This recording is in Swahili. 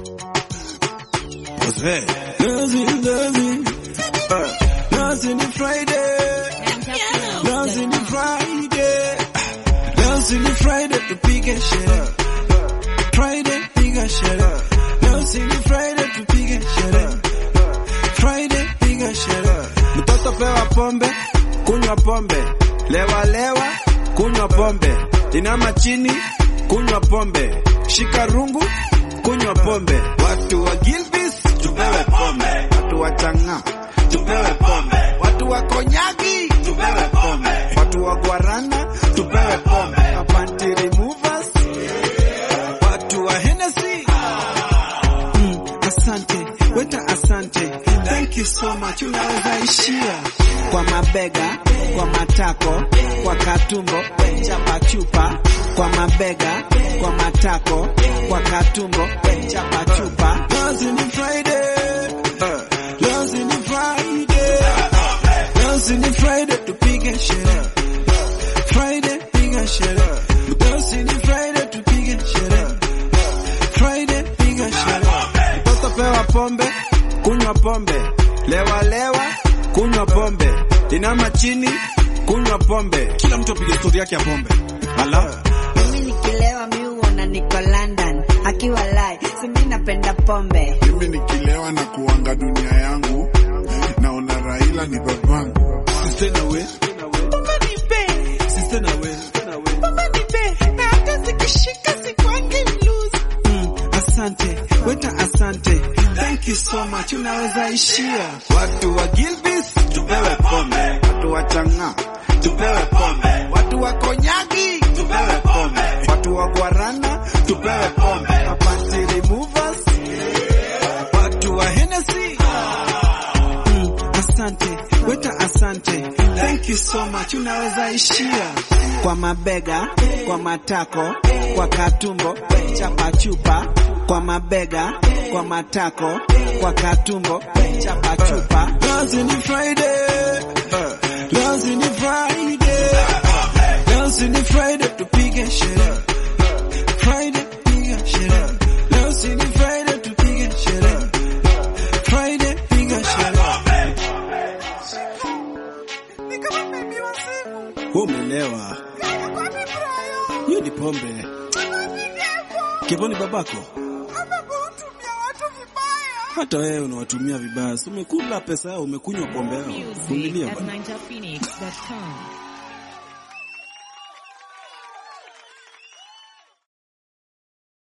Jose. Dancing, dancing. Uh, dancing in Friday. Dancing in Friday. Dancing in Friday tupige sherehe. Friday piga sherehe. Dancing in Friday tupige sherehe. Friday piga sherehe. Mtoto pewa pombe, kunywa pombe. Lewa lewa, kunywa pombe. Inama chini, kunywa pombe. Shika rungu, kunywa pombe. Watu wa Gilbis tupewe pombe. Watu wa Chang'a tupewe pombe. Watu wa Konyagi tupewe pombe. Watu wa Guarana tupewe pombe. Panty removers watu wa Hennessy mm, asante weta asante thank you so much unaweza ishia kwa mabega kwa matako kwa katumbo chapa chupa kwa mabega kwa matako kwa katumbo chapa chupa Dancing in Friday uh, Dancing in Friday Dancing in Friday tupige sherehe Friday piga sherehe Dancing in Friday tupige sherehe Friday piga sherehe Mtoto pewa pombe kunywa pombe lewa lewa kunywa pombe inama chini kunywa pombe kila mtu apige stori yake ya pombe ala Mimi nikilewa mi huona niko London akiwa lai simi napenda pombe mimi nikilewa na kuanga dunia yangu naona Raila ni babangu. Sister na we Sister na we Mm, asante weta asante thank you so much unaweza ishia watu wa Gilbis tupewe pombe watu wa Chang'a tupewe pombe watu wa Konyagi tupewe pombe watu wa Guarana tupewe pombe Panty removers watu wa Hennessy mm, asante weta asante thank you so much unaweza ishia kwa mabega kwa matako kwa katumbo chapa chupa kwa mabega kwa matako kwa katumbo chapa chupa Dancing in Friday uh, Dancing in Friday Dancing in Friday tupige sherehe Friday piga sherehe Dancing in Friday tupige sherehe Friday piga sherehe Wewe umelewa. Hiyo ni pombe. Kevoni babako. Hata wewe unawatumia vibaya. Si umekula pesa yao, umekunywa pombe yao. Music Vumilia at bwana. ninjaphoenix.com.